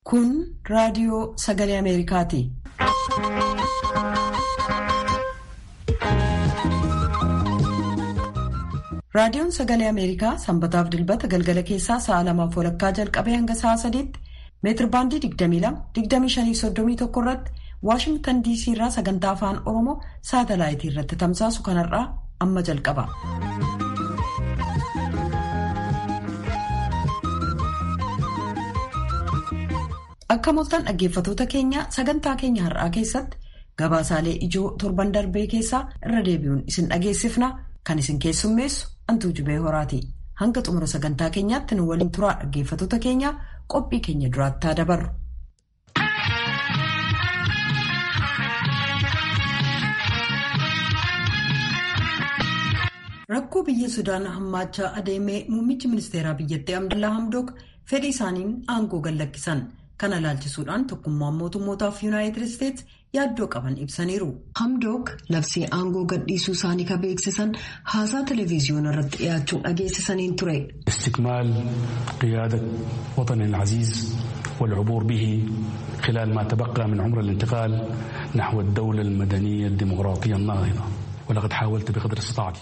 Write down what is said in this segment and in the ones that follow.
Kun raadiyoo sagalee Ameerikaati. Raadiyoon sagalee Ameerikaa sanbataaf dilbata galgala keessaa sa'a lamaaf walakkaa jalqabee hanga sa'a sadiitti meetirbaandii 22-25-31 irratti Waashingtan DC irraa sagantaa afaan Oromoo saatalaayitii irratti tamsaasu kanarraa amma jalqaba. Akka mul'atan dhaggeeffatoota keenya sagantaa keenya har'aa keessatti gabaasaalee ijoo torban darbee keessaa irra deebi'uun isin dhageessifna kan isin keessummeessu antuu jubee horaati. Hanga xumura sagantaa keenyaatti nu waliin turaa dhaggeeffatoota keenya qophii keenya duraattaa dabarru. Rakkoo biyya Sudaan hammaachaa adeemee muummichi ministeeraa biyyattii Abdallaa Hamdook fedhii isaaniin aangoo gallakkisan. Kana ilaalchisuudhaan tokkummaan mootummootaaf yuunaayitid isteetsi yaaddoo qaban ibsaniiru. Hamdook labsii aangoo gadhiisuu isaanii kan beeksisan haasaa televezyiyoona irratti dhiyaachuun dhageessisaniin ture. Istikmaal qiyaada watan aziiz walcubuur bihi khilaal maa tabaqaa min cumra lintiqaal naxwa dawla almadaniya dimokiraatiya naahida walaqad xaawalta biqadri istitaacati.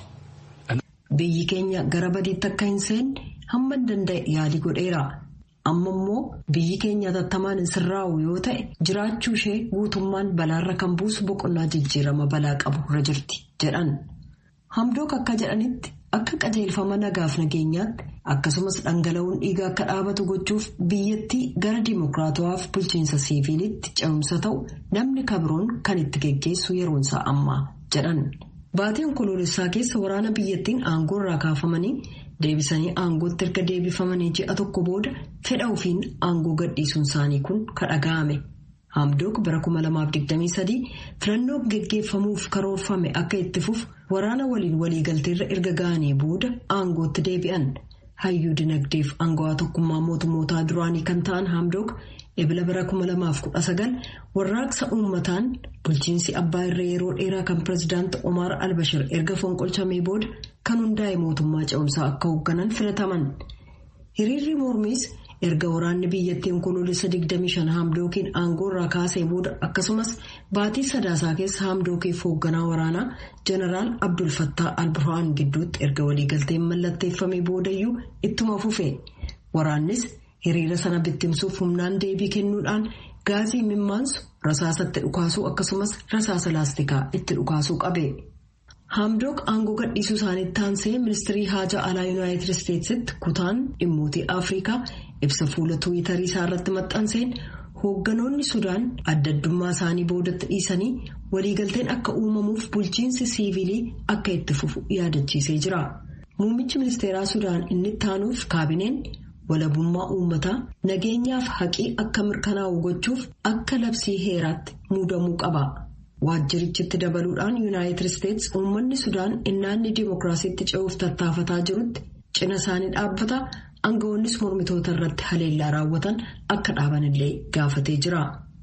Biyyi keenya gara badiitti akka hin seenne hamma danda'e yaalii godheera. amma immoo biyyi keenya hatattamaan hin sirraa'u yoo ta'e jiraachuu ishee guutummaan balaarra kan buusu boqonnaa jijjiirama balaa qabu irra jirti jedhan hamdook akka jedhanitti akka qajeelfama nagaaf nageenyaatti akkasumas dhangala'uun dhiigaa akka dhaabatu gochuuf biyyattii gara dimokiraatawaaf bulchiinsa siiviilitti ce'umsa ta'u namni kabroon kan itti geggeessu yeroonsaa ammaa jedhan baatii onkoloolessaa keessa waraana biyyattiin aangoo irraa kaafamanii. deebisanii aangootti erga deebifamanii ji'a tokko booda fedha ofiin aangoo gadhiisuun isaanii kun kadhaga'ame hamdook bara 2023 filannoo geggeeffamuuf karoorfame akka itti fufu waraana waliin waliigalteerra erga ga'anii booda aangootti deebi'an hayyuu dinagdeef aangawaa tokkummaa mootummootaa duraanii kan ta'an hamdook ebila bara 2019 warraaqsa uummataan bulchiinsi abbaa irree yeroo dheeraa kan pirezidaanti Omar Albashir erga fonqolchamee booda kan hundaa'e mootummaa ce'umsaa akka hoogganan filataman. Hiriirri mormiis erga waraanni biyyattii onkoloolessa 25 haamdookiin aangoo irraa kaasee booda akkasumas baatii sadaasaa keessa haamdookiif hoogganaa waraanaa jeneraal Abdul Fattah al-Burhaan gidduutti erga waliigalteen mallatteeffamee boodayyuu ittuma fufe. Waraannis hiriira sana bittimsuuf humnaan deebii kennuudhaan gaazii mimmaansu rasaasatti dhukaasuu akkasumas rasaasa laastikaa itti dhukaasuu qabe. Haamdook aangoo gadhiisuu isaaniitti aansee ministirii haajaa alaa yuunaayitid isteetsitti kutaan dhimmootii afrikaa ibsa fuula tuwitarii isaa irratti maxxanseen hoogganoonni sudaan adda addummaa isaanii boodatti dhiisanii waliigalteen akka uumamuuf bulchiinsi siivilii akka itti fufu yaadachiisee jira. Muummichi ministeeraa sudaan inni taanuuf kaabineen walabummaa uummataa nageenyaaf haqii akka mirkanaa'u gochuuf akka labsii heeraatti muudamuu qaba. waajjirichitti dabaluudhaan yuunaayitid isteetsi uummanni sudaan innaanni dimookiraasiitti ce'uuf tattaafataa jirutti cina isaanii dhaabbata aangawoonnis mormitoota irratti haleellaa raawwatan akka dhaabanillee gaafatee jira.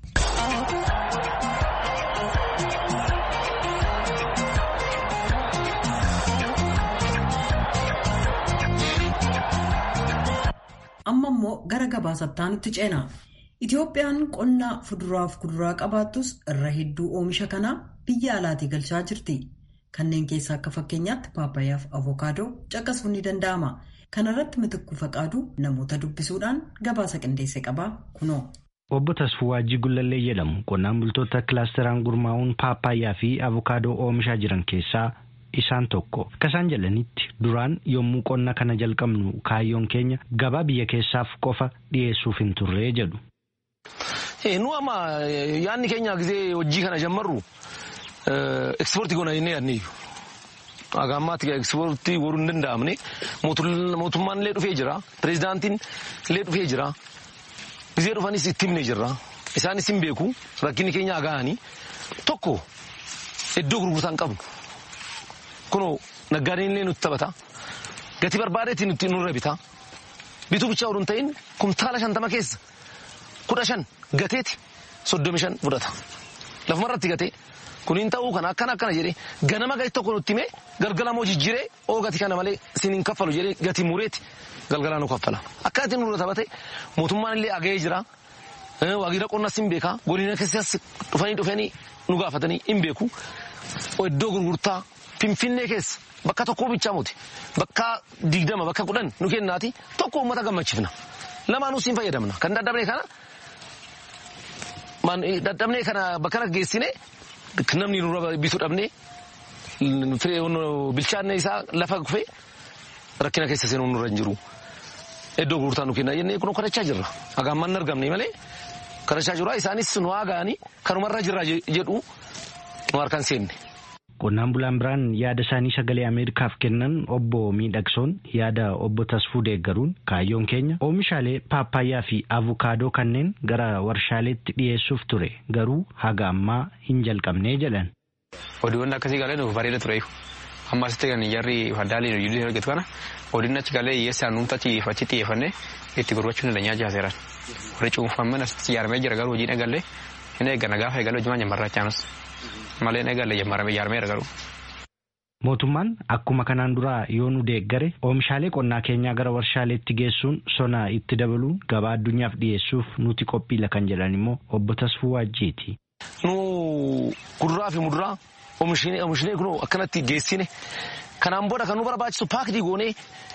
amma immoo gara gabaasataanutti ceena. Itoophiyaan qonna fuduraaf kuduraa qabaattus irra hedduu oomisha kanaa biyya alaatii galchaa jirti. Kanneen keessaa akka fakkeenyaatti paappaayyaaf avokaadoo caqasuun ni danda'ama. Kana irratti mitikkuu faqaaduu namoota dubbisuudhaan gabaasa qindeesse qabaa kunoo. Obbo Tasfuu Waajjii Gullallee jedhamu qonnaan bultoota kilaasteraan gurmaa'uun paappaayyaa fi avokaadoo oomishaa jiran keessaa isaan tokko. Akka isaan jedhanitti duraan yommuu qonna kana jalqabnu kaayyoon keenya gabaa biyya keessaaf qofa dhiyeessuuf hin turree jedhu. Nu amma yaadni keenya gisee hojii kana jammarru ekspoortii goona jennee yaadne iyyuu. Akka ammaatti ekspoortii godhuu hin danda'amne mootummaan illee dhufee jira. Pireezidaantiin illee dhufee jira. Gisee dhufanis itti himne jirra. Isaanis hin beeku rakkinni keenya agahanii tokko iddoo gurgurtaa hin qabnu. Kunoo naggaadeen illee nutti taphata. Gatii barbaadeetiin nutti nurra bita. Bituu bichaa oduu hin ta'in kumtaala shantama keessa. kudha shan gateeti soddomi shan fudhata lafuma irratti gatee kuniin ta'uu kana akkana akkana jedhee ganama gati tokko nutti himee galgala moo jijjiiree oo gati kana malee sin hin kaffalu jedhee gati mureeti galgalaa nu kaffala akkaatiin nurra taphate mootummaan illee agahee jira Waajjira qonnaas hin beekaa godina keessas dhufanii dhufanii nu gaafatanii hin beeku. Iddoo gurgurtaa Finfinnee keessa bakka tokko bichaa muti bakka digdama bakka kudhan nu kennaati tokko uummata gammachiifna. Lamaanuu siin fayyadamna kan dadhabne kana dadhabne kana bakka kana geessine namni nurra bituu dhabne bilchaanne isaa lafa kufee rakkina keessa seenuu nurra hin jiru. Iddoo gurgurtaa nu kenna jennee kun kadhachaa jirra. Hagaan hin argamne malee kadhachaa jirra isaanis nu haagaanii kanumarra jirra jedhu nu harkaan seenne. Qonnaan bulaan biraan yaada isaanii sagalee Ameerikaaf kennan obbo Miidhagsoon yaada obbo Tasfuu deeggaruun kaayyoon keenya oomishaalee paappaayyaa fi avukaadoo kanneen gara warshaaleetti dhiyeessuuf ture garuu haga ammaa hin jalqabnee jedhan. Oduuwwan akkasii galee nuuf bareeda ture. Amma asitti kan jarri faddaalee ijoollee hojjetu kana odiin achi galee hiyyeessaan nuumta achi xiyyeeffannee itti gurgurachuu ni danyaa jaaseeran. Warri cuunfamman asitti ijaaramee jira garuu hojiin eegallee hin eegganna gaafa eegalee hojimaan jammarraachaanas. malee eegalee jammarame ijaarameera garuu. Mootummaan akkuma kanaan duraa yoo nu deeggare oomishaalee qonnaa keenyaa gara warshaaleetti geessuun sona itti dabaluun gabaa addunyaaf dhiyeessuuf nuti qophiila kan jedhan immoo obbo Tasfuu Waajjiiti. Nu kuduraa fi muduraa oomishni kun akkanatti geessine kanaan booda kan nu barbaachisu paakdii goonee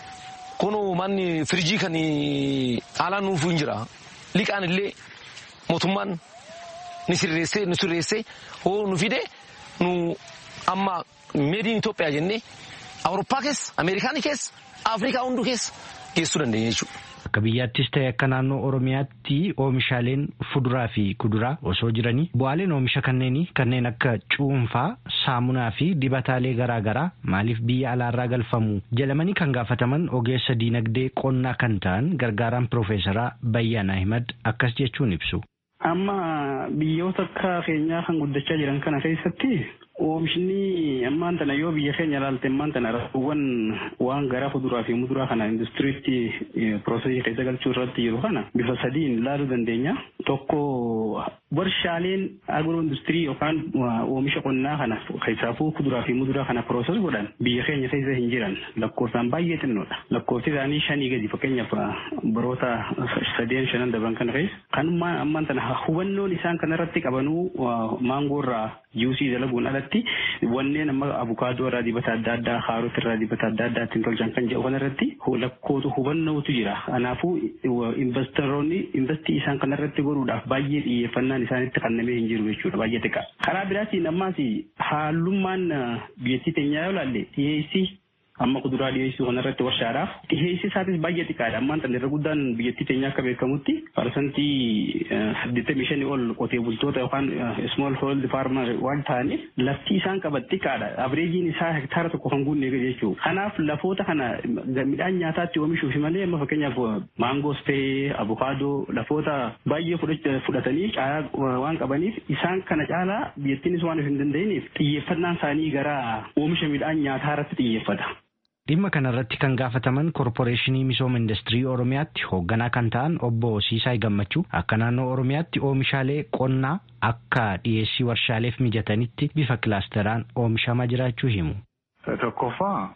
kun manni firiijii kan haalaan nuuf hin jira liqaan illee mootummaan ni sirreessee nu sirreessee hoo nu fide nu amma meediin Itoophiyaa jennee Awurooppaa keessa Ameerikaanii keessa Afrikaa hunduu keessa geessuu dandeenya jechuudha. Akka biyyaattis ta'e akka naannoo Oromiyaatti oomishaaleen fuduraa fi kuduraa osoo jiranii bu'aaleen oomisha kanneenii kanneen akka cuunfaa, saamunaa fi dibataalee garaa garaa maaliif biyya alaarraa galfamu jedhamanii kan gaafataman ogeessa diinagdee qonnaa kan ta'an gargaaraan Piroofeesaraa Bayyaan Ahimad akkas jechuun ibsu. Amma biyyoota akka keenyaa kan guddachaa jiran kana keessatti oomishni ammaan tana yoo biyya keenya ilaalte ammaan tana rakkoowwan waan gara fuduraa fi muduraa kana industiriitti piroosesii keessa galchuu irratti jiru kana bifa sadiin ilaaluu dandeenya. Tokko warshaaleen agiroo industirii yookaan oomisha qonnaa kana keessaafuu kuduraa fi muduraa kana pirooses godhan biyya keenya keessa hin jiran lakkoofsaan baay'ee xinnoodha. Lakkoofsi isaanii shanii gadi fakkeenyaaf baroota sadeen shanan darban kana keessa kanummaa ammaan tana hubannoon isaan kanarratti qabanuu maangoo irraa juusii dalaguun alatti wanneen amma abukaadoo irraa dibata adda addaa kaarot irraa dibata adda addaa ittiin tolchan kan jedhu kanarratti lakkootu hubannootu jira. Kanaafuu investoroonni investii isaan kanarratti godhuudhaaf baay'ee xiyyeeffannaan isaanitti kennamee hin jiru jechuudha baay'ee xiqqaa. Karaa biraatiin ammaas haalummaan biyyattii teenyaa yoo ilaalle dhiyeessii amma kuduraa dhiyeessuu kanarratti warshaadhaaf dhiyeessi isaatis baay'ee xiqqaadha ammaan tan irra guddaan biyyattii teenya akka beekamutti parsantii saddeettamii shanii ol qotee bultoota yookaan small hold farmer waan ta'aniif lafti isaan qaban xiqqaadha abreejiin isaa hektaara tokko kan guunne jechuudha kanaaf lafoota kana midhaan nyaataatti oomishuuf malee amma fakkeenyaaf maangoos ta'ee abukaadoo lafoota baay'ee fudhatanii caalaa waan qabaniif isaan kana caalaa biyyattiinis waan hin danda'iniif xiyyeeffannaan isaanii gara oomisha midhaan nyaataa irratti xiyyeeffata. Dhimma kanarratti kan gaafataman korporeeshinii misooma industirii Oromiyaatti hoogganaa kan ta'an obbo Siisaay Gammachuu akka naannoo Oromiyaatti oomishaalee qonnaa akka dhiyeessii warshaaleef mijatanitti bifa kilaasteraan oomishamaa jiraachuu himu. Tokkoffaa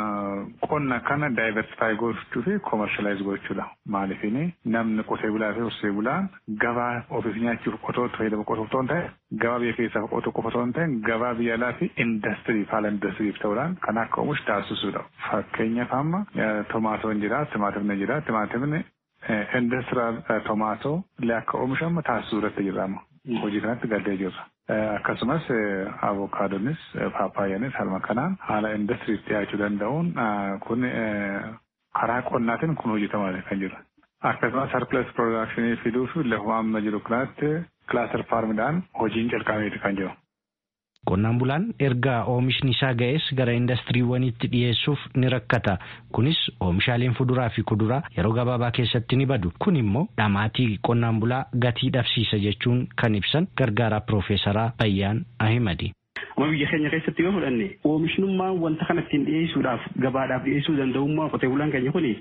qonna kana daayiversifaayi gochuu fi koomershaalaayiz gochuudha. Maaliifini namni qotee bulaa fi horsee bulaan gabaa ofiif nyaachuuf qotoo fayyadamu qotuu otoo hin ta'e gabaa biyya keessaaf qotuu qofa otoo hin ta'e gabaa biyya alaa fi indastiriif haala indastiriif ta'uudhaan kan akka oomishu taasisuudha. Fakkeenyaaf amma tomaatoon jira, timaatimni jira, timaatimni indastiraal tomaatoo illee akka oomishamu taasisuu irratti jirra. Hojii kanatti galtee jirra. akkasumas avokaadonis paappaayyaanis halma kanaan haala indastiriif dhiyaachuu danda'uun kun karaa qonnaatiin kun hojjetamaa kan jiru. Akkasumas sarpilas piroodakshinii fiduu fi lafuma amma jiru kanatti kilaaster faarmidhaan hojiin calqabeeti kan jiru. Qonnaan bulaan erga oomishni isaa ga'es gara indastiriiwwaniitti dhiyeessuuf ni rakkata. Kunis oomishaaleen fuduraa fi kuduraa yeroo gabaabaa keessatti ni badu. Kun immoo dhamaatii qonnaan bulaa gatii dhabsiisa jechuun kan ibsan gargaaraa Piroofeesaraa Bayyaan Ahimadi. Amma biyya keenya keessatti yoo fudhanne oomishnummaan wanta kana ittiin dhiyeessuudhaaf gabaadhaaf dhiyeessuu danda'ummaa qotee bulaan keenya kuni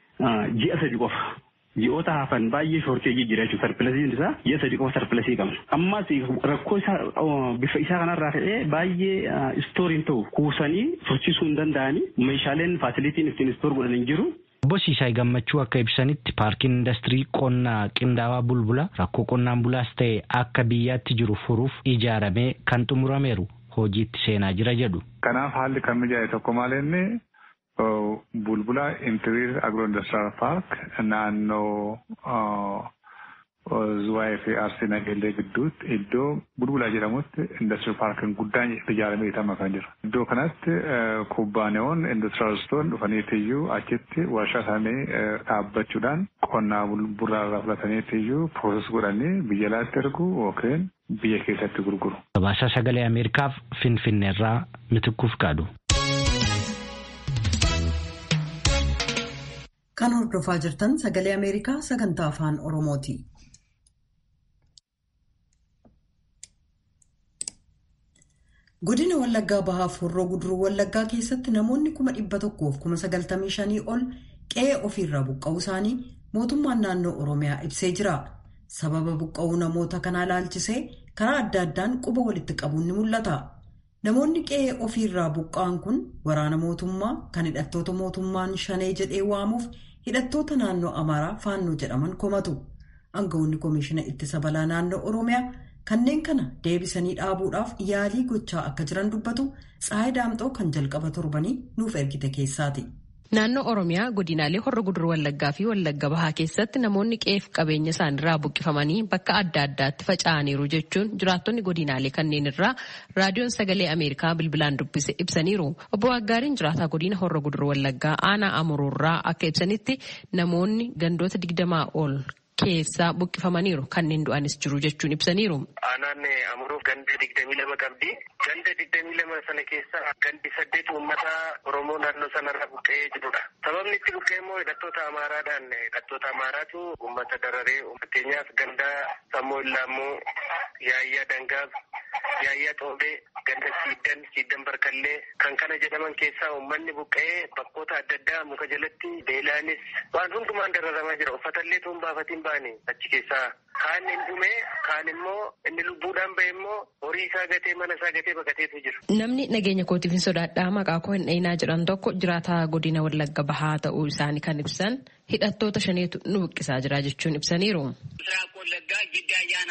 ji'a sadi qofa. ji'oota hafan baay'ee shoorteejii jira jechuudha sarpilasiin isaa ji'a sadi qofa sarpilasii qabna. Ammas rakkoo isaa bifa isaa kanarraa ka'ee baay'ee istooriin ta'u kuusanii tursiisuu hin danda'anii meeshaaleen faasilitiin ittiin istoor godhan hin jiru. Obbo Siisaay Gammachuu akka ibsanitti paarkiin indastirii qonnaa qindaawaa bulbula rakkoo qonnaan bulaas ta'e akka biyyaatti jiru furuuf ijaaramee kan xumurameeru hojiitti seenaa jira jedhu. Kanaaf haalli kan mijaa'e tokko maal inni bulbula intiriir agro indastiraal paark naannoo Zuwaayee fi Arsii Nageellee gidduutti iddoo bulbulaa jedhamutti indastiriil paarkiin guddaan ijaaramee itama kan jiru. Iddoo kanatti kubbaaniyoon indastiraalistoon dhufaniitiyyuu achitti warshaa isaanii dhaabbachuudhaan qonnaa bulbulaa irraa fudhataniitiyyuu pirooses godhanii biyya alaatti ergu yookiin biyya keessatti gurguru. Gabaasa sagalee Ameerikaaf Finfinneerraa mitikkuuf qaadu. Kan hordofaa jirtan sagalee Ameerikaa sagantaa afaan Oromooti. Godina Wallaggaa Bahaaf Horroo Guduruu Wallaggaa keessatti namoonni kuma dhibba tokkoof kuma sagaltamii shanii ol qe'ee ofiirraa buqqa'uu isaanii mootummaan naannoo Oromiyaa ibsee jira. Sababa buqqa'uu namoota kanaa ilaalchisee karaa adda addaan quba walitti qabuun ni mul'ata. Namoonni qe'ee ofiirraa buqqa'an kun waraana mootummaa kan hidhattoota mootummaan shanee jedhee waamuuf hidhattoota naannoo Amaaraa faannoo jedhaman komatu. Aangawoonni Komishiina Ittisa Balaa Naannoo Oromiyaa kanneen kana deebisanii dhaabuudhaaf yaalii gochaa akka jiran dubbatu Tsaayii Daamxoo kan jalqaba torbanii nuuf ergite keessaati. Naannoo Oromiyaa godinaalee Horra Gudur Wallaggaa fi Wallagga Bahaa keessatti namoonni qe'eef qabeenya isaaniirraa buqqifamanii bakka adda addaatti faca'aniiru jechuun jiraattonni godinaalee kanneen irraa raadiyoon sagalee Ameerikaa bilbilaan dubbise ibsaniiru. Obbo Waggaariin jiraataa godina Horra Gudur Wallaggaa aanaa Amuruurraa akka ibsanitti namoonni gandoota digdamaa ol keessaa buqqifamaniiru kanneen du'anis jiru jechuun ibsaniiru. Aanaan Amuruuf ganda digdamii lama qabdi. Ganda digdamii lama sana keessa gandi saddeet uummata Oromoo naannoo sanarra buqqa'ee jirudha. Sababni itti buqqa'e immoo hidhattoota Amaaraadhaan hidhattoota Amaaraatu uummata dararee fakkeenyaaf ganda Sammoo Illaammoo, Yaayyaa Dangaab, Yaayyaa Xoobee, ganda Siiddan, Siiddan Barkallee kan kana jedhaman keessaa uummanni buqqa'ee bakkoota adda addaa muka jalatti beelaanis waan hundumaan dararamaa jira. Uffatallee tuun baafatiin baane achi keessaa kaan hin dhume kaan immoo inni lubbuudhaan bahe immoo horii isaa gatee mana isaa gatee baqateetu jira. Namni nageenya kootiif hin sodaadhaa maqaa koo hin dhayinaa jedhan tokko jiraataa godina Wallagga Bahaa ta'uu isaanii kan ibsan hidhattoota shaneetu nu buqqisaa jira jechuun ibsaniiru. ምስራቅ ወለጋ ጊዳ አያና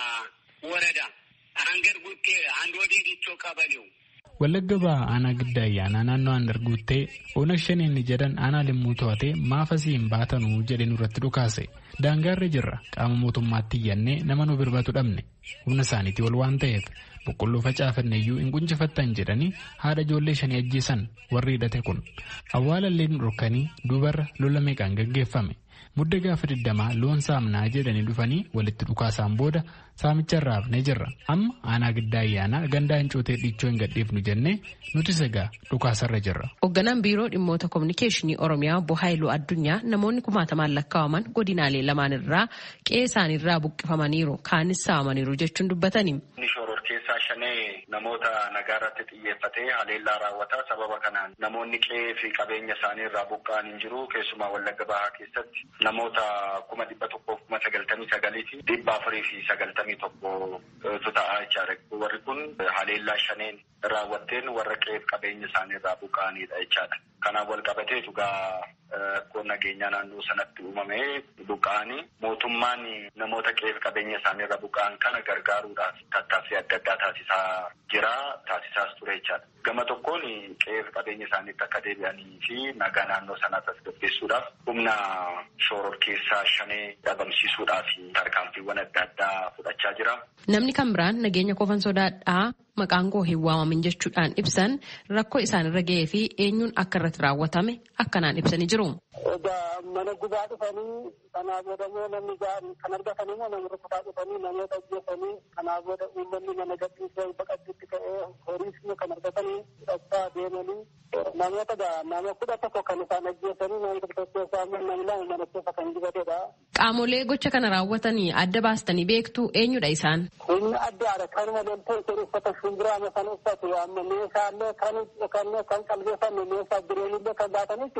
ወረዳ አንገር ጉቴ አንድ ወዲህ ዲቾ ቀበሌው Wallagga Bahaa aanaa gidda ayyaanaa naannoo aanar guuttee oonag shaneenni jedhan aanaa limmuu to'atee maafasii hin baatanuu jedhe nurratti dhukaase daangaarra jirra qaama mootummaatti iyyannee nama nu birbatu dhabne humna isaaniitii ol waan ta'eef boqqolloo facaafanne iyyuu hin quncifattan jedhanii haadha ijoollee shanii ajjeesan warri hidhate kun awwaalallee nu dhorkanii duubarra lola meeqaan gaggeeffame mudda gaafa digdamaa loon saamnaa jedhanii dhufanii walitti dhukaasaan booda saamicha irraa hafnee jirra amma aanaa giddaa ayyaanaa gandaa hincootee dhiichoo hin gadhiifnu jennee nuti sagaa dhukaasarra jirra. Hoogganaan biiroo dhimmoota kominikeeshinii Oromiyaa obbo Haayiluu Addunyaa namoonni kumaatamaan lakkaa'aman godinaalee lamaan irraa qe'ee isaaniirraa buqqifamaniiru kaanis saamaniiru jechuun dubbatani. Shoror keessaa shanee namoota nagaa irratti xiyyeeffatee haleellaa raawwata sababa kanaan namoonni qe'ee fi qabeenya isaanii irraa buqqa'an hin jiru keessumaa Wallagga Bahaa keessatti namoota kuma dhibba tokkoof kuma sagaltamii sagalii fi dhibba afurii fi sagaltamii tokkotu ta'aa jechaadha. Warri kun haleellaa shaneen raawwatteen warra qe'ee fi qabeenya isaanii irraa buqqa'anidha jechaadha. Kanaaf wal qabatee dhugaa rakkoon nageenyaa naannoo sanatti uumamee buqqa'anii mootummaan namoota qe'ee fi qabeenya isaanii irraa buqqa'an kana gargaaruudhaaf tattaaffii adda addaa taasisaa jira taasisaas ture jechaadha. Gama tokkoon qe'ee fi qabeenya isaaniitti akka deebi'anii fi nagaa naannoo sanaa tasgabbeessuudhaaf humna shoror keessaa shanee dhabamsiisuudhaaf tarkaanfiiwwan adda addaa fudhachaa jira. Namni kan biraan nageenya kofan sodaadhaa maqaan koo hin waamamin jechuudhaan ibsan rakkoo isaanirra ga'ee fi eenyuun akka irratti raawwatame akkanaan ibsanii jiru. Egaa mana gubaa dhufanii kanaa booda immoo namni gaarii kan argatan immoo namoota kutaa dhufanii namoota ajjeesanii kanaa booda uummanni mana gadhiisee baqachuutti ka'ee horiis immoo kan argatanii fudhachaa deemanii namoota nama kudha tokko kan isaan ajjeesanii namoota tokko keessaa immoo namni lama mana keessa kan gubatedha. Qaamolee gocha kana raawwatanii adda baastanii beektu eenyudha isaan? Humna addaadha kanuma loltee isheen uffata shumbiraa masan uffatu amma meeshaalee kan kan qalbeeffanne meeshaa bireenillee kan baatan jechuudha.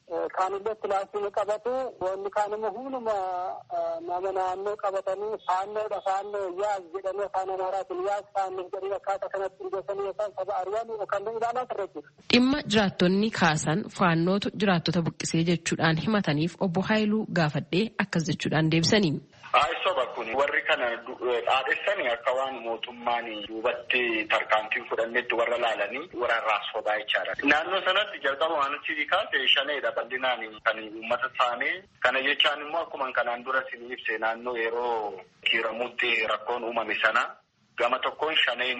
kaanillee pilaastii qabatu wanni kaan immoo hunduma nama naannoo qabatanii faannoodha faannoo yaas jedhanii afaan amaaraatiin yaas faannoo jedhanii akkaataa kanatti hundeessanii yookaan saba ari'an yookaan ilaalaa turre Dhimma jiraattonni kaasan faannootu jiraattota buqqisee jechuudhaan himataniif obbo Haayiluu gaafadhee akkas jechuudhaan deebisanii. Soba kun warri kana dhaadhessanii akka waan mootummaan duubatti tarkaanfiin fudhannetti warra laalanii waraarraa sobaa jechaadha. Naannoo sanatti jalqaba waan achi kaase shaneedha bal'inaan kan uummata saamee kana jechaan immoo akkuma kanaan dura isin ibse naannoo yeroo kiiramuutti rakkoon uumame sana gama tokkoon shaneen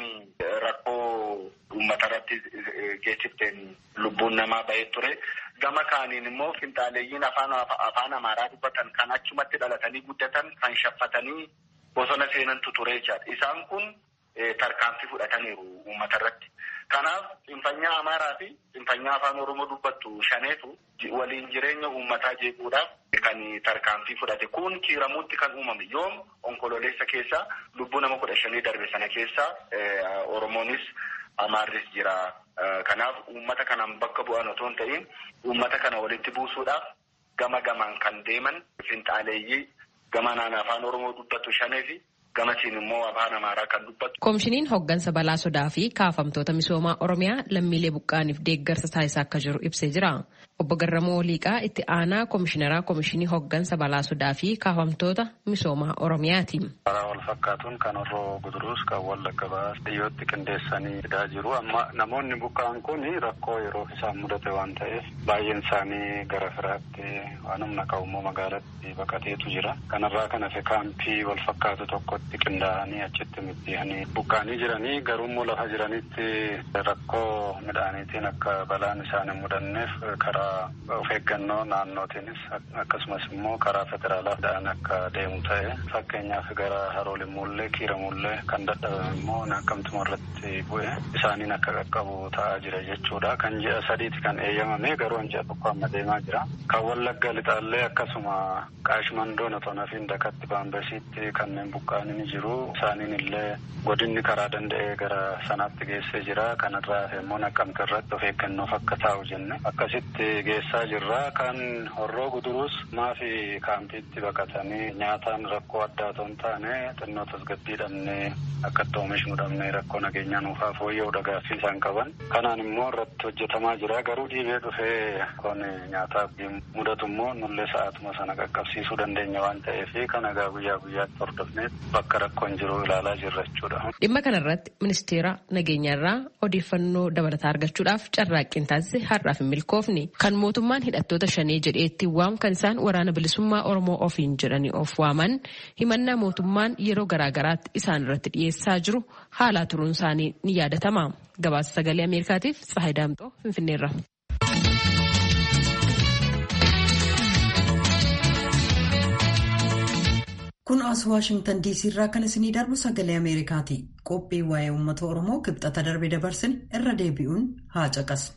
rakkoo uummata irratti geessifteen lubbuun namaa bahee ture. Gama kaaniin immoo finxaaleeyyiin afaan afaan amaaraa dubbatan kan achumatti dhalatanii guddatan kan shaffatanii bosona seenantu ture jechaadha. Isaan kun tarkaanfii fudhataniiru uummata irratti. Kanaaf xinfanyaa amaaraa fi xinfanyaa afaan oromoo dubbattu shaneetu waliin jireenya uummataa jeequudhaaf kan tarkaanfii fudhate. Kun kiiramuutti kan uumame yoom onkololeessa keessa lubbuu nama kudha shanii darbe sana keessa oromoonis amaarris jira. Kanaaf uummata kanaan bakka bu'an otoo hin ta'in uummata kana walitti buusuudhaaf gama gamaan kan deeman finxaaleeyyii gama naan afaan oromoo dubbatu shanee fi gamatiin immoo afaan amaaraa kan dubbatu. Koomishiniin hoggansa balaa sodaa fi kaafamtoota misoomaa oromiyaa lammiilee buqqaaniif deeggarsa taasisaa akka jiru ibsee jira. Obbo Garramoo Liiqaa itti aanaa koomishineraa koomishinii hoggansa balaa sodaa fi kaafamtoota misoomaa oromiyaati. Karaa wal fakkaatuun kan horroo guduruus kan wallagga baas dhiyyootti qindeessanii fidaa jiru. Amma namoonni buqqaan kun rakkoo yeroo isaan mudate waan ta'eef baay'een isaanii gara firaatti waan humna qabu magaalatti baqateetu jira. Kanarraa kan hafe kaampii wal fakkaatu tokkotti qindaa'anii achitti middihanii buqqaanii jiranii garuummoo lafa jiranitti rakkoo midhaaniitiin akka balaan isaan hin mudanneef karaa of eeggannoo naannootiinis akkasumas immoo karaa federaalaa akka deemu ta'e fakkeenyaaf gara haroolimmuullee kiiramullee kan dadhabame immoo naqamtuma irratti bu'e isaaniin akka qaqqabu ta'aa jira jechuudha. Kan ji'a sadiiti kan eeyyamame garuu ji'a tokko amma deemaa jira. Kan wallagga lixaallee akkasuma qaashmandoon otoo nafiin dakatti baambesiitti kanneen buqqaanii ni jiru. Isaaniin illee godinni karaa danda'ee gara sanaatti geessee jira. Kanarraa immoo naqamte irratti of eeggannoof akka taa'u jenne akkasitti geessaa jirra. Kan horroo guduruus maafi kaampiitti baqatanii nyaataan rakkoo addaa otoo hin taane xinnoo tasgabbii dhabnee akka itti oomishnu dhabnee rakkoo nageenyaa nuufaa fooyya'uu gaaffii isaan qaban. Kanaan immoo irratti hojjetamaa jira. Garuu dhiibee dhufee kun nyaataaf mudatu immoo nullee sa'aatuma sana qaqqabsiisuu dandeenya waan ta'eef kan egaa guyyaa guyyaatti hordofnee bakka rakkoon jiru ilaalaa jirra jechuudha. Dhimma kanarratti ministeera nageenyaarraa odeeffannoo dabalataa argachuudhaaf carraaqqiin taasise har'aaf hin milkoofne. Kan mootummaan hidhattoota shanee jedhee itti waamu kan isaan waraana bilisummaa Oromoo ofiin jedhanii of waaman himannaa mootummaan yeroo garaagaraatti isaan irratti dhiyeessaa jiru haalaa turuun isaanii ni yaadatama. Gabaasa sagalee Ameerikaatiif Tsahayi Daamxoo Finfinneerra. Kun as Waashingtan DC irraa kan isinii darbu sagalee Ameerikaati. Qophii waa'ee uummata Oromoo kibxata darbe dabarsin irra deebi'uun haa caqasnu.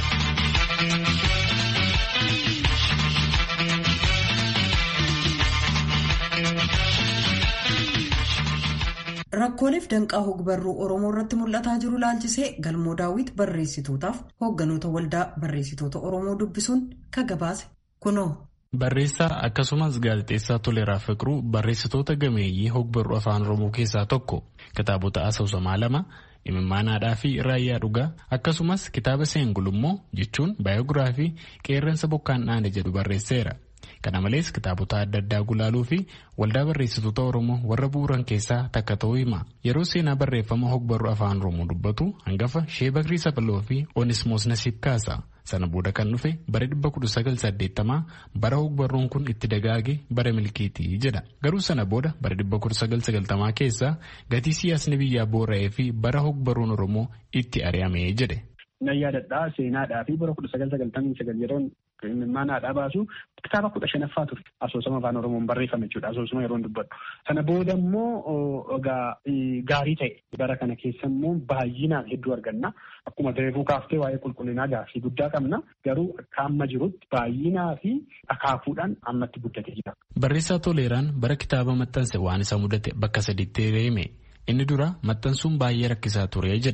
Rakkooleef danqaa hogbarruu Oromoo irratti mul'ataa jiru laalchisee galmoo daawwit barreessitootaaf hoogganoota waldaa barreessitoota Oromoo dubbisuun ka gabaase kunoo. Barreessaa akkasumas gaazexeessaa Toleeraa Fiqiruu barreessitoota gameeyyii hogbarruu afaan Oromoo keessaa tokko kitaabota asoosamaa lama imimmaanaadhaa fi raayyaa dhugaa akkasumas kitaaba seengulummoo jechuun baayogiraafii qeerransa bokkaan dhaane jedhu barreesseera. Kana malees kitaabota adda addaa gulaaluu fi waldaa barreessitoota Oromoo warra bu'uuran keessaa takka ta'uu hima. Yeroo seenaa barreeffama hogbarruu afaan Oromoo dubbatu hangafa Shee Bakrii Sapaloo fi Onismoos Nasiib kaasa. Sana booda kan dhufe bara 1980 bara hogbarruun kun itti dagaage bara milkiitii jedha. Garuu sana booda bara 1990 keessa gatii siyaasni biyyaa boora'ee fi bara hogbarruun Oromoo itti ari'ame jedhe. Nan yaadadhaa seenaadhaa fi bara 1999 yeroon imimmaanaadhaa baasu kitaaba kudha shanaffaa ture asoosama afaan oromoon barreeffame jechuudha asoosama yeroon dubbadhu sana booda immoo egaa gaarii ta'e bara kana keessa immoo baay'inaan hedduu arganna akkuma reefuu kaaftee waa'ee qulqullinaa gaaffii guddaa qabna garuu akka amma jirutti baay'inaa fi akaakuudhaan ammatti guddatee jira. Barreessaa Toleeraan bara kitaaba maxxanse waan isa mudate bakka sadiitti reeme inni dura maxxansuun baay'ee rakkisaa ture jedha.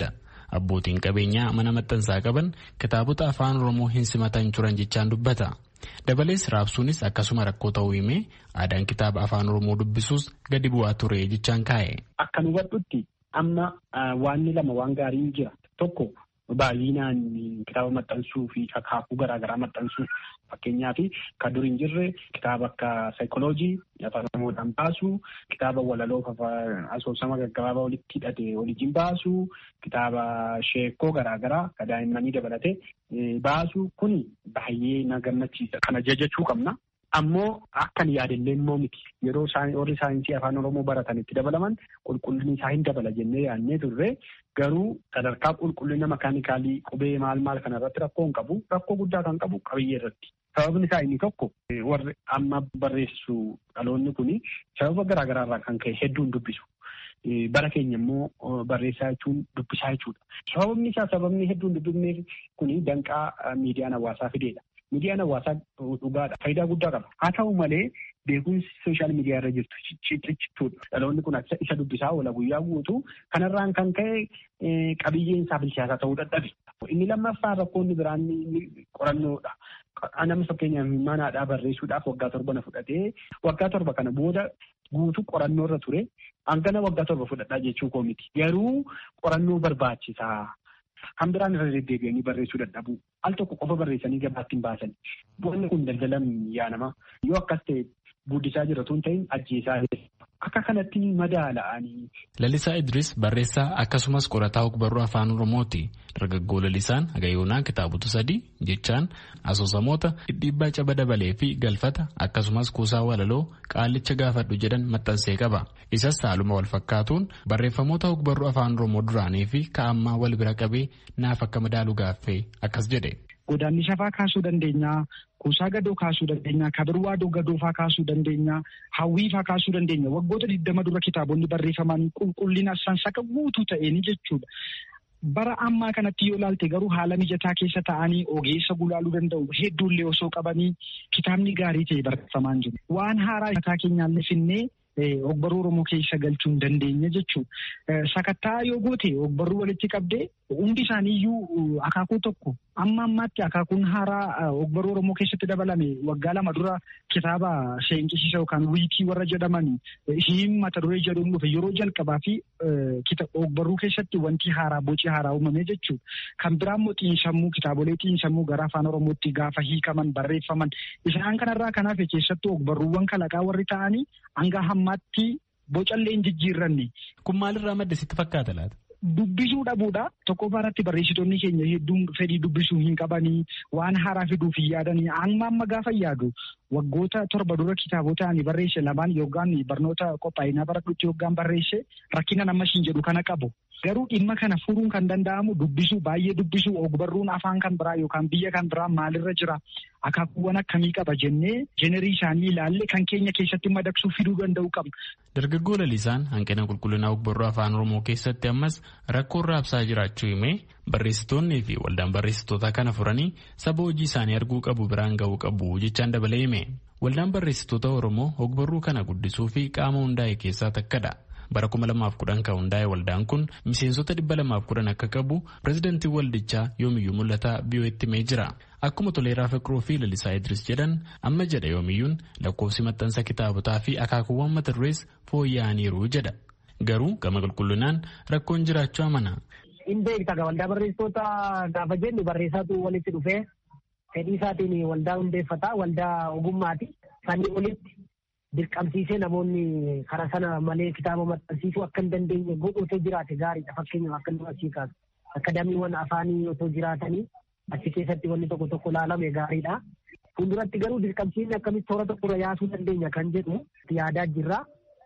abbootiin qabeenyaa mana maxxansaa qaban kitaabota afaan oromoo hin simatan turan jechaan dubbata. dabalees raabsuunis akkasuma rakkoo ta'uu himee aadaan kitaaba afaan oromoo dubbisuus gadi bu'aa ture jechaan kaa'e. Akka nu hubadhutti amma waanni lama waan gaariin jira tokko baay'inaan kitaaba maxxansuu fi akaakuu garaagaraa maxxansuu fakkeenyaaf kan dur hin jirre kitaaba akka saayikoloojii afaan oromoodhaan baasuu kitaaba walaloo asoosama gaggabaabaa walitti hidhate waliin baasuu kitaaba sheekoo garaagaraa kan daa'immanii dabalatee baasuu kun baay'ee na gammachiisa kana jajachuu qabna. Ammoo akkan yaadallee immoo miti yeroo warri saayinsii afaan oromoo baratan itti dabalaman qulqullinni isaa hin dabala jennee yaadnee turre garuu sadarkaa qulqullina makaanikaalii qubee maal maal kana irratti rakkoo hin qabu rakkoo guddaa kan qabu qabiyyee irratti. Sababni isaa inni tokko warri amma barreessu dhaloonni kun sababa garaagaraa irraa kan ka'e hedduun dubbisu. Bara keenya immoo barreessaa jechuun dubbisaa jechuudha. Sababni isaa sababni hedduun dubbifneef kun danqaa miidiyaan hawaasaa fideedha. Miidiyaan hawaasaa dhugaadha. Faayidaa guddaa qaba. Haa ta'u malee beekumsi sooshaal miidiyaa irra jirtu ciccituudha. Dhaloonni kun isa dubbisaa oola guyyaa guutuu kanarraan kan ka'e qabiyyeen isaa bilchaataa ta'uu dadhabe. Inni lammaffaa rakkoonni biraan qorannoodha. Nama fakkeenyaaf manaadhaa barreessuudhaaf waggaa torba na fudhatee waggaa torba kana booda guutuu qorannoo irra ture hangana waggaa torba fudhadhaa jechuu koo miti. Garuu qorannoo barbaachisaa. Kan biraan irra deddeebi'anii barreessuu dadhabu. Al tokko qofa barreessanii gabaatti hin baasan. Wanni kun daldalan yaa nama. Yoo akkas ta'e guddisaa jiratu hin ta'in ajjeesaa akka kanatti madaala'anii. Lalisaa Idris barreessaa akkasumas qorataa ogbarruu afaan Oromooti. Dargaggoo Lalisaan Hagayoonaa kitaabota sadii jechaan asoosamoota dhidhiibbaa caba dabalee fi galfata akkasumas kuusaa walaloo qaalicha gaafadhu jedhan maxxansee qaba. Isas haaluma wal fakkaatuun barreeffamoota ogbarruu afaan Oromoo duraanii fi ka'ammaa wal bira qabee naaf akka madaalu gaaffee akkas jedhe. Godaanni shafaa kaasuu dandeenya. Kuusaa gadoo kaasuu dandeenya. Kabirwaa gadoofaa kaasuu dandeenya. Hawwiifaa kaasuu dandeenya. Waggoota digdama dura kitaabonni barreeffaman qulqullina sansaqa guutuu ta'een jechuudha. Bara ammaa kanatti yoo ilaalte garuu haala mijataa keessa ta'anii ogeessa gulaaluu danda'u hedduullee osoo qabanii kitaabni gaarii ta'e barreeffamaa jiru. Waan haaraa mataa keenyaallee finnee ogbarruu Oromoo keessa galchuu hin dandeenya jechuudha. Sakattaa yoo goote ogbarruu walitti qabdee hundi isaaniiyyuu akaakuu tokko amma ammaatti akaakuun haaraa ogbarruu Oromoo keessatti dabalame waggaa lama dura kitaaba seenqisiisa yookaan wiikii warra jedhaman hiin mata duree jedhuun dhufe yeroo jalqabaa fi ogbarruu keessatti wanti haaraa boci haaraa uumame jechuudha. Kan biraa immoo xiinsammuu kitaabolee xiinsammuu gara afaan Oromootti gaafa hiikaman barreeffaman isaan kanarraa kanaaf keessattuu ogbarruuwwan kalaqaa warri ta'anii hanga hammaatti bocallee hin jijjiirranne. Kun maalirraa madde sitti fakkaata laata? Dubbisuu dhabuudha. Tokkoffaa irratti barreessitoonni keenya hedduun fedhii dubbisuu hin qabanii waan haaraa fiduuf hin yaadanii amma amma gaafa yaadu waggoota torba dura kitaabota ani barreesse lamaan yookaan barnoota qophaa'inaa baradhutti yookaan barreesse rakkina nama siin jedhu kana qabu. Garuu dhimma kana furuun kan danda'amu dubbisuu baay'ee dubbisuu ogbarruun afaan kan biraa yookaan biyya kan biraa maalirra jira akaakuuwwan akkamii qaba jennee jenerii isaanii ilaalle kan keenya keessatti madaqsuu fiduu danda'u qabna. Dargaggoo Lalisaan hanqina qulqullinaa ogbarruu afaan Oromoo keessatti ammas rakkoo raabsaa jiraachuu himee barreessitoonnii fi waldaan barreessitootaa kana furanii saba hojii isaanii arguu qabu biraan ga'uu qabu jechaan dabalee hime. Waldaan barreessitoota Oromoo ogbarruu kana guddisuu fi qaama hundaa'e keessaa takkadha. bara 2010 kan hundaa'e waldaan kun miseensota 210 akka qabu pirezidantii waldichaa yoomiyyuu mul'ata biyyooti himee jira akkuma toleeraa fiqiruu fi lalisaa idris jedhan amma jedha yoomiyyuun lakkoofsi maxxansa kitaabotaa fi akaakuuwwan mata durees fooyya'aniiru jedha garuu gama qulqullinaan rakkoon jiraachuu amana. hin beekta waldaa barreessitoota gaafa jennu barreessaatu walitti dhufee fedhii isaatiin waldaa hundeeffata waldaa ogummaati sanii olitti dirqamsiisee namoonni karaa sana malee kitaaba maxxansiisuu akka hin dandeenye godhu otoo jiraate gaariidha fakkeenyaaf akka nu asii kaasu akadaamiiwwan afaanii otoo jiraatanii achi keessatti wanni tokko tokko laalame gaariidha. Fuulduratti garuu dirqamsiisni akkamitti toora tokkorra yaasuu dandeenya kan jedhu yaadaa jirra.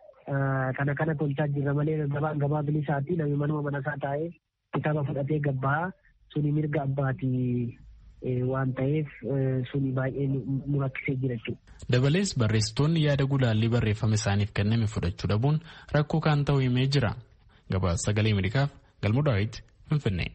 Kana kana tolchaa jirra malee gabaan gabaa bilisaati namni manuma manasaa taa'ee kitaaba fudhatee gabbaa suni mirga abbaatii waan ta'eef suni baay'ee nu rakkisee jira jechuudha. Dabalees barreessitoonni yaada gulaallii barreeffama isaaniif kenname fudhachuu dhabuun rakkoo kan ta'u himee jira. Gabaasa sagalee Ameerikaaf Galmoo Daawit Finfinnee.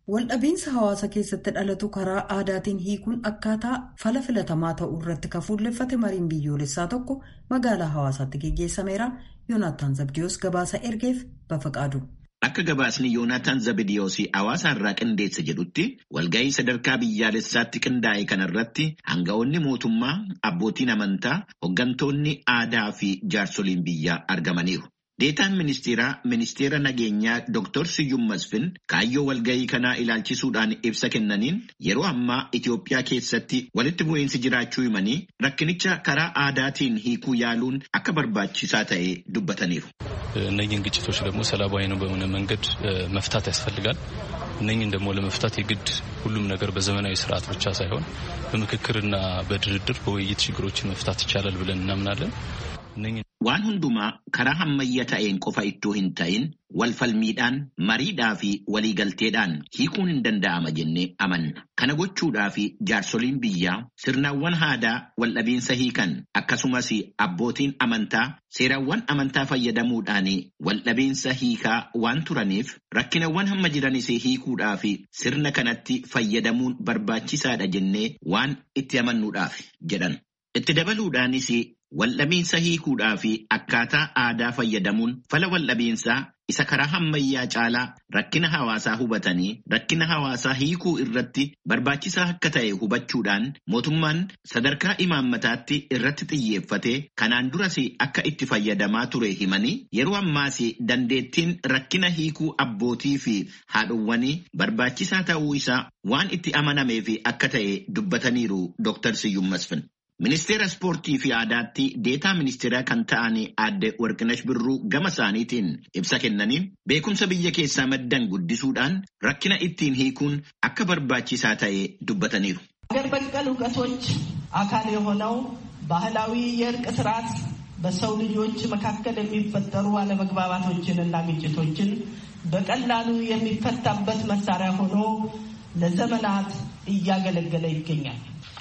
Waldhabiinsa hawaasa keessatti dhalatu karaa aadaatiin hiikuun akkaataa fala filatamaa ta'uu irratti kafuulleffate mariin biyyoolessaa tokko magaalaa hawaasaatti geggeessameera. Yoonaataan Zabdiyoos gabaasa ergeef bafaqaadu. Akka gabaasni Yoonaataan Zabdiyoos hawaasa irraa qindeesse jedhutti walgahii sadarkaa biyyaalessaatti qindaa'e kanarratti hanga'oonni mootummaa, abbootiin amantaa, hooggantoonni aadaa fi jaarsoliin biyyaa argamaniiru. Deetaan ministeeraa ministeera nageenyaa Dr. Siyyum Masfin kaayyoo walgahii kanaa ilaalchisuudhaan ibsa kennaniin yeroo ammaa Itoophiyaa keessatti walitti bu'iinsi jiraachuu himanii rakkinicha karaa aadaatiin hiikuu yaaluun akka barbaachisaa ta'e dubbataniiru. እነኝህን ግጭቶች ደግሞ ሰላማዊ ነው በሆነ መንገድ መፍታት ያስፈልጋል። እነኝህን ደግሞ ለመፍታት የግድ ሁሉም ነገር በዘመናዊ ስርዓት ብቻ ሳይሆን በምክክርና በድርድር በውይይት ችግሮችን መፍታት ይቻላል ብለን እናምናለን። Waan hundumaa karaa hammayya ta'een qofa ittoo hin ta'in walfalmiidhaan mariidhaa fi waliigalteedhaan hiikuun hin danda'ama jennee amanna. Kana gochuudhaa fi jaarsoliin biyyaa sirnawwan aadaa waldhabiinsa hiikan akkasumas abbootiin amantaa seerawwan amantaa fayyadamuudhaan waldhabiinsa hiikaa waan turaniif rakkinawwan hamma jiranis hiikuudhaa fi sirna kanatti fayyadamuun barbaachisaadha jennee waan itti amannuudhaaf jedhan. Itti dabaluudhaanis Waldhabiinsa hiikuudhaa fi akkaataa aadaa fayyadamuun fala waldhabiinsaa isa karaa hammayyaa caalaa rakkina hawaasaa hubatanii rakkina hawaasaa hiikuu irratti barbaachisaa akka ta'e hubachuudhaan mootummaan sadarkaa imaammataatti irratti xiyyeeffatee kanaan duras akka itti fayyadamaa ture himanii yeroo ammaas dandeettiin rakkina hiikuu abbootii fi haadhowwanii barbaachisaa ta'uu isaa waan itti amanameef akka ta'e dubbataniiru Dr. Siyyum Masfin. Ministeera ispoortii fi aadaatti deetaa ministeeraa kan ta'an aadde Warqinash Birruu gama isaaniitiin ibsa kennaniin beekumsa biyya keessaa maddan guddisuudhaan rakkina ittiin hiikuun akka barbaachisaa ta'e dubbataniiru. ሀገር በቀል እውቀቶች አካል የሆነው ባህላዊ የእርቅ ስርዓት በሰው ልጆች መካከል የሚፈጠሩ አለመግባባቶችንና ግጭቶችን በቀላሉ የሚፈታበት መሳሪያ ሆኖ ለዘመናት እያገለገለ ይገኛል።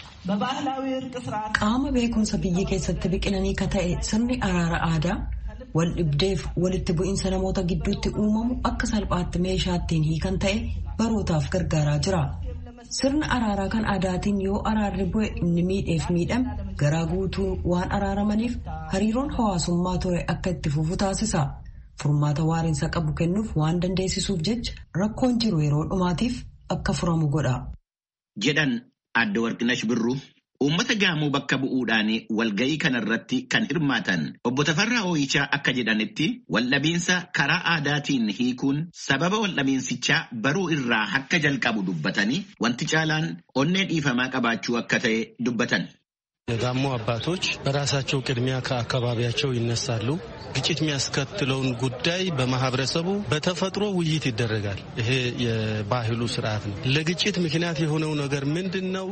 Qaama beekumsa biyya keessatti biqilanii ka ta'e sirni araara aadaa wal dhibdeef walitti bu'iinsa namoota gidduutti uumamu akka salphaatti meeshaa ittiin hiikan ta'e barootaaf gargaaraa jira. Sirna araaraa kan aadaatiin yoo araarri bu'e inni miidheef miidhame garaa guutuu waan araaramaniif hariiroon hawaasummaa ture akka itti fufu taasisa. Furmaata waariinsa qabu kennuuf waan dandeessisuuf jecha rakkoon jiru yeroo dhumaatiif akka furamu godha. Jedhan Aadde Warqinash Birruu uummata gaamoo bakka bu'uudhaan walga'ii kanarratti kan hirmaatan obbo Tafarraa Ooyichaa akka jedhanitti waldhabiinsa karaa aadaatiin hiikuun sababa waldhabiinsichaa baruu irraa akka jalqabu dubbatanii wanti caalaan onnee dhiifamaa qabaachuu akka ta'e dubbatan. የጋሞ አባቶች በራሳቸው ቅድሚያ ከአካባቢያቸው ይነሳሉ። ግጭት የሚያስከትለውን ጉዳይ በማህበረሰቡ በተፈጥሮ ውይይት ይደረጋል። ይሄ የባህሉ ስርዓት ነው። ለግጭት ምክንያት የሆነው ነገር ምንድን ነው?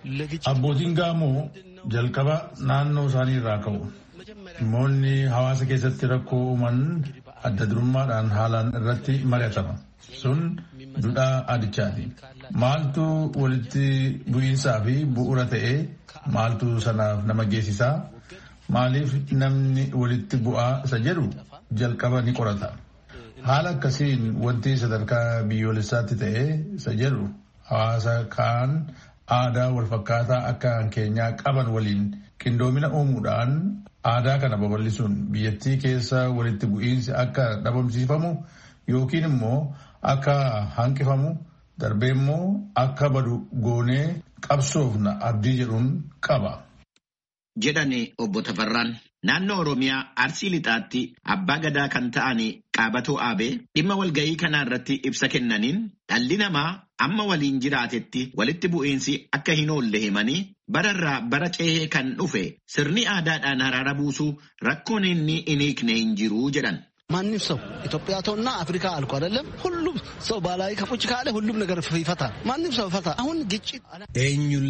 አቦቲን ጋሞ ጀልቀባ ናኖ ሳኒ ራከው dhimmoonni hawaasa keessatti rakkoo uuman adda durummaadhaan haalaan irratti mari'atama. Sun duudhaa aadichaati. Maaltu walitti bu'iinsaa fi bu'uura ta'ee maaltu sanaaf nama geessisaa? Maaliif namni walitti bu'aa isa jedhu jalqaba ni qorata. Haala akkasiin wanti sadarkaa biyyoolessaatti ta'ee isa jedhu hawaasa kaan aadaa walfakkaataa akka keenyaa qaban waliin qindoomina uumuudhaan aadaa kana babal'isuun biyyattii keessa walitti bu'iinsi akka dhabamsiifamu yookiin immoo akka hanqifamu darbee immoo akka badu goonee qabsoofna abdii jedhuun qaba. jedhani obbo Tafarraan naannoo Oromiyaa Arsii Lixaatti abbaa gadaa kan ta'an Qaabatoo Aabee dhimma walga'ii kanaa irratti ibsa kennaniin dhalli namaa amma waliin jiraatetti walitti bu'iinsi akka hin oolle himanii bararraa bara ceehee kan dhufe sirni aadaadhaan araara buusuu rakkoon inni hin hiikne hin jiru jedhan. ማንም ሰው ኢትዮጵያ ተውና አፍሪካ አልኩ አይደለም። ሁሉም ሰው ባህላዊ ከቁጭ ካለ ሁሉም ነገር ይፈታል። ማንም ሰው ይፈታ። አሁን ግጭት ኤኙሌ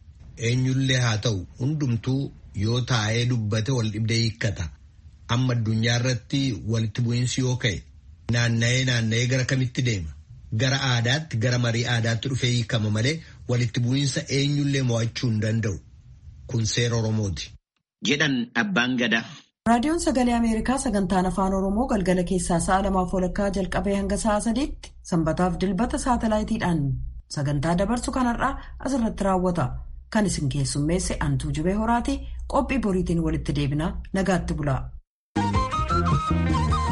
ኤኙሌ ሀተው ሁንዱምቱ yoo taa'ee dubbate wal dhibdee hiikkata. Amma addunyaa irratti walitti bu'iinsi yoo ka'e naanna'ee naanna'ee gara kamitti deema? Gara aadaatti gara marii aadaatti dhufee hiikama malee walitti bu'iinsa eenyullee mo'achuu hin danda'u. Kun seera Oromooti. Jedhan abbaan gadaa. raadiyoon sagalee ameerikaa sagantaan afaan oromoo galgala keessaa sa'a lamaaf walakkaa jalqabee hanga sa'a sadiitti sanbataaf dilbata saatalaayitiidhaan sagantaa dabarsu kanarraa asirratti raawwata kan isin keessummeesse antuu jubee horaati qophii boriitiin walitti deebinaa nagaatti bulaa.